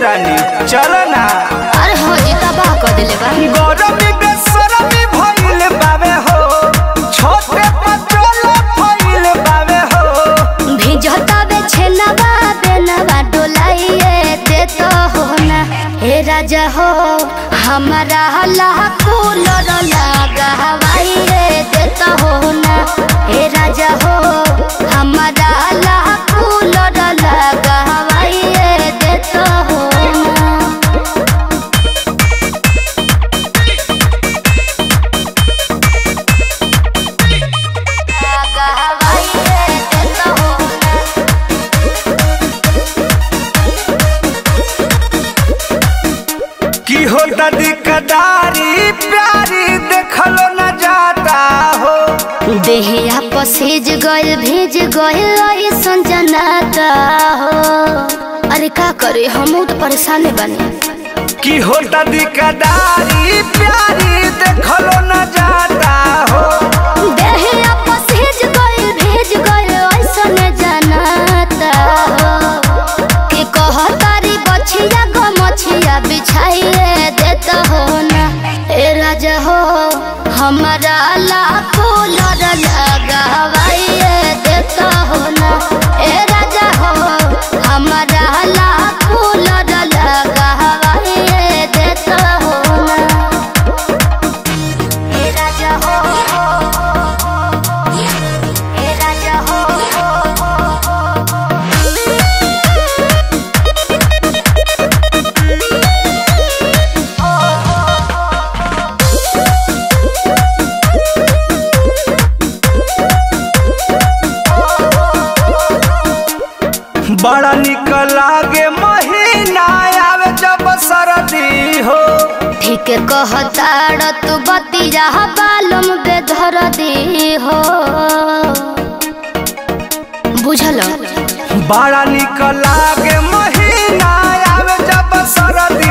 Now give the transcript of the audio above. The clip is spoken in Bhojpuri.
रानी चल ना अरे हो जी तबाह कर दिले बा गरमी बेसरमी भइल बावे हो छोटे पटोल भइल बावे हो भिजता बे छेनवा बेनवा डोलाइए दे तो हो ना हे राजा हो हमारा लाखो लड़ लगा हवाइए दे तो हो ना हे राजा हो हमारा लाखो लड़ लगा हवाइए दे तो हो ना लगा हवाइए दे तो हो ना की हो दादी कदारी प्यारी देखलो न जाता हो देहिया पसेज गइल भेज गइल ऐसन जनाता हो अरे का करे हम तो परेशान बने की हो दादी कदारी प्यारी देखलो न जाता हो देहिया पसेज गइल भेज गइल ऐसन जनाता हो के कहतारी बछिया गो मछिया बिछाइए देता हो ना ए राजा हो हमारा लाखो लड़ लगावाइए देता हो ना ए राजा हो हमारा लाखो लड़ लगावाइए देता हो ना ए राजा हो ए राजा हो बड़ा निक लागे महीना आवे जब सरदी हो ठीक कहताड़ तू बतिया बालम बेधर दी हो बुझल बड़ा निक लागे महीना आवे जब सरदी